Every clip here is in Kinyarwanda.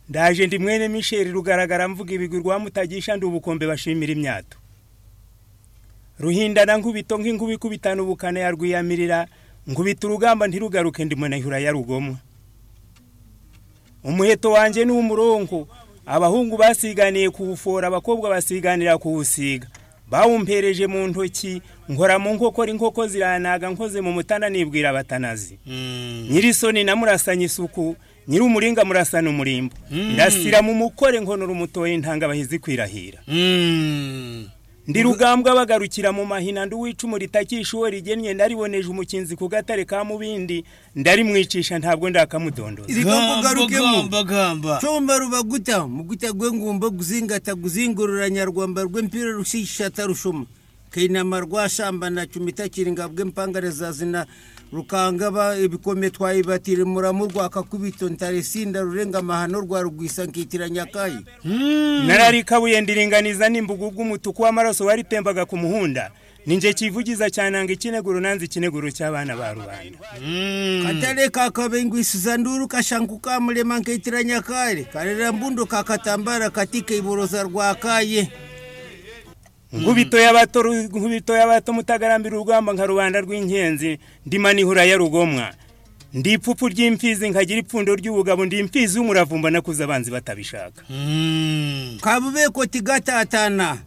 ndaje ndi mwene misheri rugaragara mvuga ibigwi rwa mutagisha ndi ubukombe bashimira imyato ruhindana nkubito nk'inkuba ikubitana ubukana ya rwiyamirira nkubita urugamba ntirugaruke ndi munahura ya rugomwa umuheto wanjye ni umurongo abahungu basiganiye kuwufora abakobwa basiganira kuwusiga bawumpereje mu ntoki nkora mu nkokora inkoko ziranaga nkoze mu mutana nibwira abatanazi nyirisoni na murasanye isuku nyir'umuringa murasana umurimbo ndasira mu mukore nkonora umutoye intanga abahizi kwirahira ndi rugambwa bagarukira mu mahina ndi uwicumu ritakisha uwo rigennye ndariboneje umukinzi ku gatare ka mubindi ndarimwicisha ntabwo ndakamudondoza Gamba, Ibigambo ugarukemo gamba, gamba. comba rubaguta muguta gwengumba guzingata guzingurura nyarwamba rw'empira rusishata rushoma kainama rwashambana cumitakiringa bw'empangare zazina rukangaba ibikome twayibatire muramu rwakakubito ntaresinda rurenga amahano rwa rugwisa nkitira nyakayi nararikabuye ndiringaniza n'imbugu bw'umutuku w'amaraso waritembaga ku muhunda ninjye kivugiza cyananga ikineguro nanze ikineguro cy'abana ba rubanda katare kakabengwisiza nduru kashangu kamulema nkitira nyakare karera mbundo kakatambara katika iboroza rwakaye nkubito y'abato ru- nkubito y'abato mutagarambira urugamba nka rubanda rw'inkenzi ndimanihura ya rugomwa ndi ipfupfu ry'imfizi nkagira ipfundo ry'ubugabo ndi imfizi y'umuravumba nakuze abanzi batabishaka kabubeko tigatatana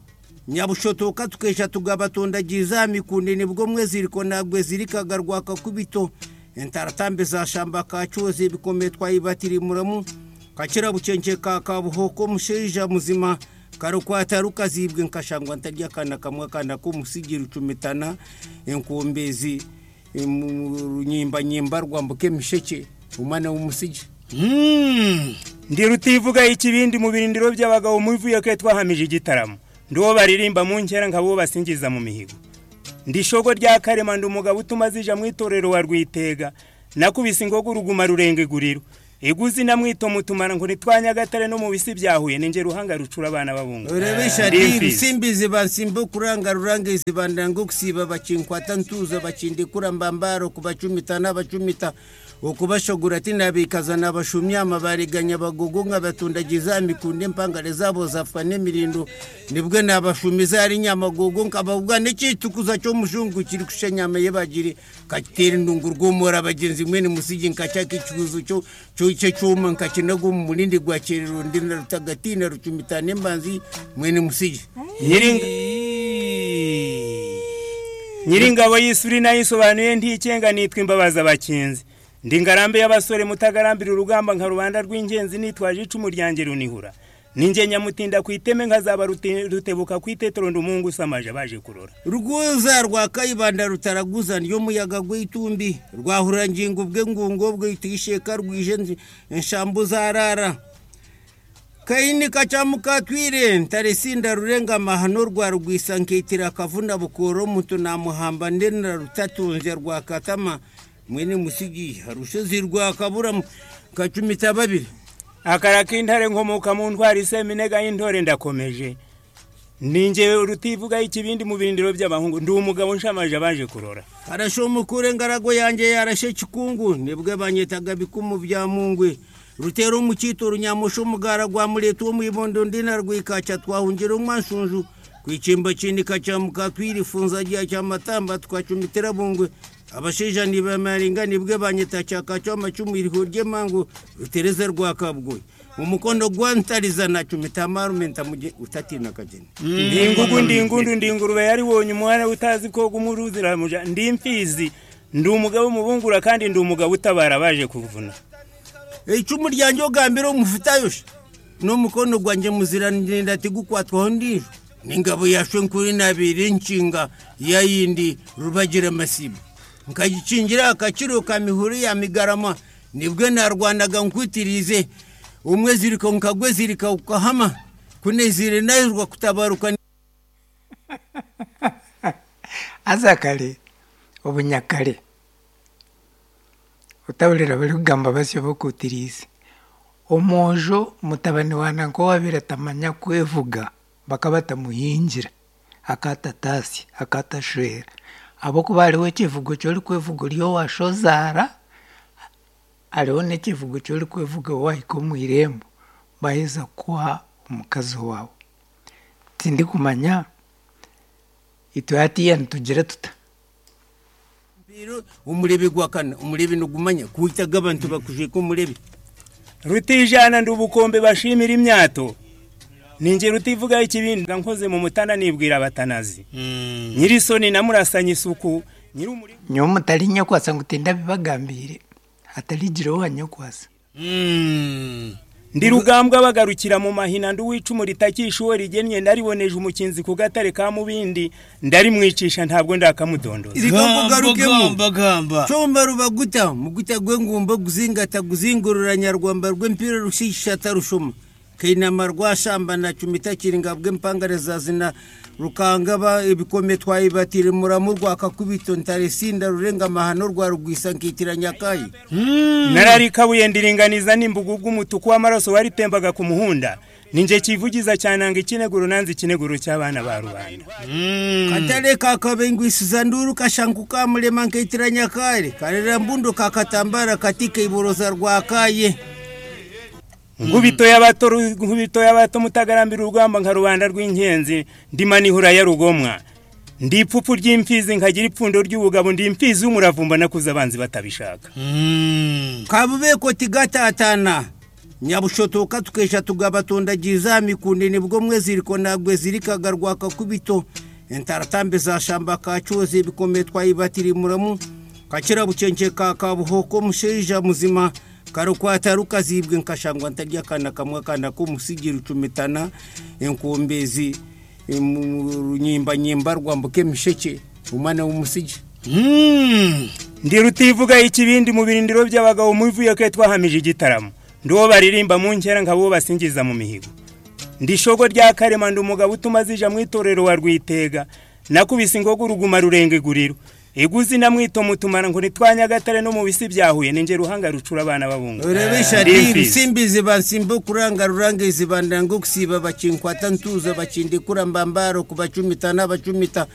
nyabushotoka tukesha tugabatondagiriza mikunde nibwo mweziriko nagwe zirikaga rwakakubito entaratambe za shamba kacuze bikomeye twayibatirimuramwo kakira bucenke ka kabuhoko musheja muzima karukwata rukazibwe nkashangwa ntarya akana kamwe akana k'umusigiri ucumitana enkumbezi em, runyimbanyimba rwambuke misheke umwana w'umusigi Mm. ndi rutivuga ikibindi mu birindiro by'abagabo muvuye ko twahamije igitaramo ndi uwo baririmba mu nkera nkaba uwo basingiza mu mihigo ndi ishogo rya karema ndi umugabo utuma zija mu itorero wa rwitega nakubise ingogo uruguma rurenga iguriro iguzi na mwito mutumana ngo nitwanyagatare no mu bisi byahuye ninjye ruhanga rucura abana babungu Urebesha Ndi diri imfizi. simbizi bansimbo kuranga rurange zibandango kusiba bacinkwata ntuza bacindikura mbambaro kubacumita n'abacumita ukubashogora ati nabikaza nabashumya amabariganya bagogo nkabatundagiza mikunde mpangare zabo zafwa n'imirindo nibwo nabashumiza ari nyamagogo nkababwa n'icitukuza cyo mushungu kiri kusha nyama ye bagiri katera indungu rw'umura bagenzi mwene musigi nkacaka ikibuzo cyo cyo cyo cyuma nkakinago mu mulindi gwa kerero ndina rutagatina rucumitane mbanzi mwene musigi Nyiringa- nyiringabo y'isuri nayo isobanuye ntikenga nitwa imbabazi abakinzi ndi ngarambe y'abasore mutagarambira urugamba nka rubanda rw'ingenzi nitwaje icumu ryanjye runihura ninjye nyamutinda ku iteme nkazaba rute- rutebuka ku itetero nd'umuhungu usamaje abaje kurora rwuza rwa kayibanda rutaraguzana iyo muyaga gw'itumbi rwahurangingo bwe ngungo bwe tuyisheka rwije nzi- nshambu zarara kayini kacamuka twire ntarisinda rurenga amahano rwa rwisa nkitira kavuna bukoro mutu namuhamba ndena rutatunze rwa katama mwene musigi harushozi rwa kaburamu kacumita babiri akara k'intare nkomoka mu ntwara iseminega y'intore ndakomeje ninjye rutivuga ikibindi mu birindiro by'abahungu ndi umugabo nshamaje abaje kurora arashomukure ngarago yanjye yarashe kikungu nibwo banyitaga bikumu bya mungwe rutera umukito runyamusha umugara gwa mureta wo mwibondo ndina rwikaca twahungira umwanshunju kwikimba kindi kacamuka twirifunza giya cya matamba twacumitira bungwe abasheja nibamaringa nibwe banyita cyakaca amacumu iriho ry'emango rutereze rwa kabwe umukondo gwa ntarizana cumita marumenta muje utatina kageni ndi ingugu ndi ingundu ndi ingurube yari wonye umwana utazi koga umuruzi ramuja ndi imfizi ndi umugabo umubungura kandi ndi umugabo utabara abaje kuvuna icumu ryanjye ogambira omufutayosha n'omukono gwanjye muziranenda tigukwatwaho ndijo n'ingabo yashwe nkuri nabire nshinga yayindi rubagira amasibo nkagicingira akakiro ka mihuru ya migarama nibwe narwanaga nkwitirize umwe zirika nkagwe zirika ukahama kunezire naizwa kutabaruka azakale obunyakale otawulira bali kugamba basyo bokutiriisa omwojo mutabani wana nkowabira tamanya kwevuga bakaba tamuhinjira akatatasya akatashwera abokuba aliwo ekivugo kyoli kwevugo lyowasho zaara hariho n'ekivugo cy'ori kwevuga waahika omu irembo baheza kukuha omukazi waawe tindikumanya itwe hatiya nitugira tuta Biro, umulebi gwakana umulebi nugumanya kuitaga abantu bakujika umulebi rutijana ndi ubukombe bashimira imyato ninjye rutivuga ikibindi nkoze mu mutana nibwira abatanazi nyirisoni namurasanye isuku nyiri umurima nyowe mutari nyakwasa ngu tindabibagambire hatarigireho hanyakwasa ndi rugambwa bagarukira mu mahina ndi uwicumu ritakishuwe rigennye ndariboneje umukinzi ku gatare ka mubindi ndarimwicisha ntabwo ndakamudondoza Zigomba ugarukemo. gamba gamba comba rubaguta muguta gwengumba guzingata guzingurura nyarwamba rw'empira rushishata rushoma kainama rwashamba na cumita kiringa bw'empangare zazina rukangaba ibikome twayibatire muramu rwakakubito ntaresinda rurenga amahano rwa rugwisa nkitira nyakayi nararikabuye ndiringaniza n'imbugu bw'umutuku w'amaraso waritembaga ku muhunda ninjye kivugiza cyananga ikineguro nanze ikineguro cy'abana ba rubanda katare kakabengwisiza nduru kashanku kamulema nkitira nyakare karera mbundo kakatambara katika iboroza rwakaye nkubito y'abato ru- nkubito y'abato mutagarambira urugamba nka rubanda rw'inkenzi ndima nihura ya rugomwa ndi ipfupfu ry'imfizi nkagira ipfundo ry'ubugabo ndi imfizi y'umuravumba nakuze abanzi batabishaka kabubeko tigatatana nyabushotoka tukesha tugabatondagiriza mikunde nibwo mweziriko nagwe zirikaga rwakakubito entaratambe za shamba kacuze ibikomeye twayibatiri muramu kakira bucenke ka kabuhoko musheja muzima karukwata rukazibwe nkashangwa ntarya akana kamwe akana k'umusigira ucumitana enkumbezi runyimbanyimba rwambuke misheke umwana w'umusigi ndi rutivuga ikibindi mu birindiro by'abagabo muvuye ko twahamije igitaramo ndi uwo baririmba mu nkera nkabo basingiza mu mihigo ndi shogo rya karema ndi umugabo utuma zija mu itorero wa rwitega nakubise ingogo uruguma rurenga iguriro iguzi na mwito mutumana ngo nitwanyagatare no mu bisi byahuye ninjye ruhanga rucura abana babungu urebesha Ndi ati imfizi. rusimbizi bansimba kuranga rurangizi bandanga okusiba bakinkwata ntuza bakindikura mbambaro kubacumita n'abacumita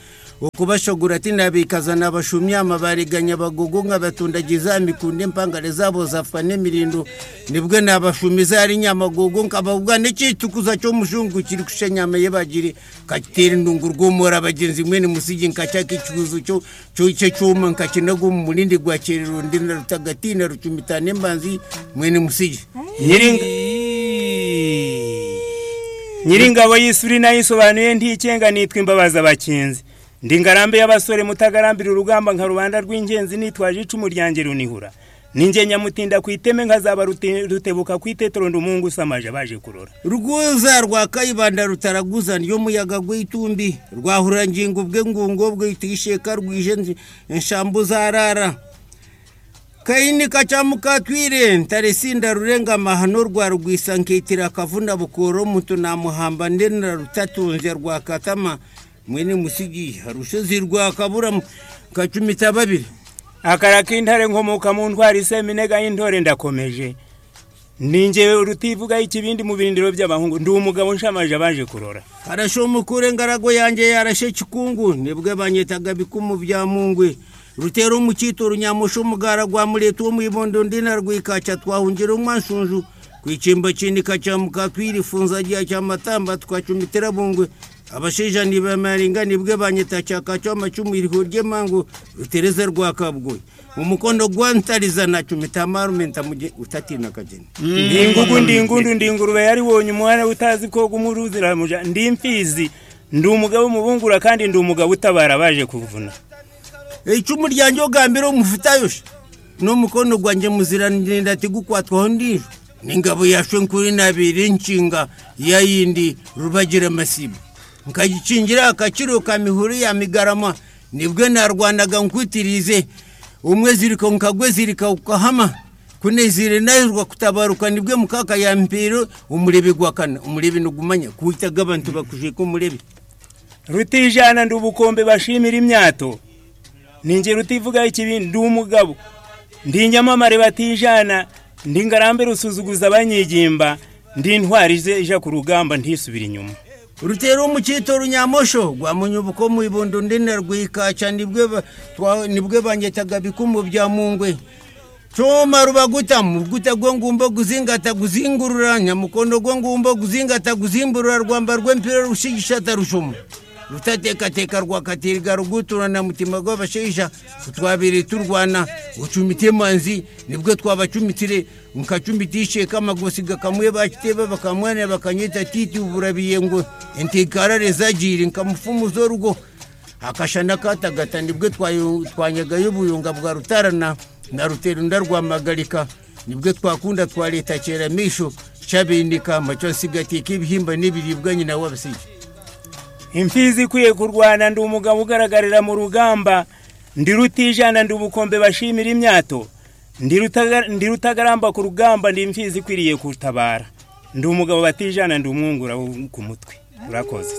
okubashogora ati nabikaza nabashumya amabariganya bagogo nkabatundagiza mikunde mpangare zabo zafwa n'emirindo nibwe nabashumiza ari nyamagogo nkababwa n'ikitukuza cyo mushungu kiri kusha nyama ye bagiri kakitera indungu rwomora abagenzi mwene musigi nkacaka ikibuzo cyo cyo icyo cyuma nkakinaga mu mulindi gwa kerero ndina rutagatina rucumitana imbanzi mwene musigi Nyiringa- nyiringabo y'isuri nayo isobanuye ntikenga nitwa imbabazi abakinzi ndi ngarambe y'abasore mutagarambira urugamba nka rubanda rw'ingenzi nitwaje icumu ryanjye runihura ninjye nyamutinda ku iteme nkazaba ruti- rutebuka ku itetero nd'umuhungu usamaje abaje kurora rwuza rwa kayibanda rutaraguza niyo muyaga gw'itumbi rwahurangingo bwe ngungo bwitisheka rwije nzi- nshambu zarara kayini kacamukatwire ntaresinda rurenga amahano rwa rwisa nkitira akavuna bukoro mutu namuhamba ndena rutatunze rwa katama mwene musigi harushizi rwa kaburamu kacumita babiri akara k'intare nkomoka mu ntwari seminega y'intore ndakomeje ninjye rutivuga ikibindi mu birindiro by'abahungu ndi umugabo nshamaje abaje kurora arashomukure ngarago yanjye yarashe kikungu nibwo banyitaga bikumu bya mungwe rutera umukito runyamusha umugara gwa mureta wo mu ibondo ndina rwikaca twahungira umwanshunju ku ikimbo kindika cya mukakwirifunza giya cya matamba twacumitira bungwe abasheja nibamaringa nibwe banyita cyaka cyo amacumu iriho ry'emango rutereze rwa kabwoyi umukondo gwa ntarizana cumita amarumenta muje utatina kageni ndingugu ndingundu ndingurube yari wonye umwana utazi koga umuruzi ramuja ndi imfizi ndi umugabo mubungura kandi ndi umugabo utabara baje kuvuna icumu ryanjye ogambira omufutayosha n'omukono gwanjye muziranire ndatigukwatwaho ndijo n'ingabo yashwe nkuri nabire nshinga yayindi rubagira masibo nkagikingira akakiro ka mihuru ya migarama nibwe narwanaga nkwitirize umwe zirika nkagwe zirika ukahama kunezire nayirwa kutabaruka nibwe mukaka ya mpiro umurebi gwakana umurebi nugumanya kuwitaga abantu bakujika umurebi rutijana ndi ubukombe bashimira imyato ninjye rutivuga ikibindi ndi umugabo ndi inyamamare batijana ndi ngarambe rusuzuguza abanyigimba ndi intwari ze ija ku rugamba ntisubira inyuma urutero umukito runyamosho rwamunyubuko mu ibondo ndena rwikaca nibwe ba- twa- nibwe banyetaga bikumu bya mungwe choma rubagutamu guta gwo ngumba guzingata guzingurura nyamukondo gwo ngumba guzingata guzimburura rwamba rw'empira rushigishata rushuma rutatekateka rwakatiriga rugutura na mutima gw'abasheja twabiri turwana gucumite manzi nibwo twabacumitire mukacumitishe kamagosiga kamwe bakiteba bakamwana bakanyita titi uburabiye ngo entikarare zagiri nkamufumuza urugo akashana katagata nibwo twayo- twanyagayo ubuyunga bwa rutarana na ruterunda rwa magarika nibwo twakunda twa leta kera misho cabindika maco nsigateka ibihimba n'ibiribwa nyina w'abasigi imfizi ikwiye kurwana ndi umugabo ugaragarira mu rugamba ndi rutijana ndi ubukombe bashimira imyato ndi rutaga- ndi rutagaramba ku rugamba ndi imfizi ikwiriye kutabara ndi umugabo batijana ndi umwungura wo ku mutwe urakoze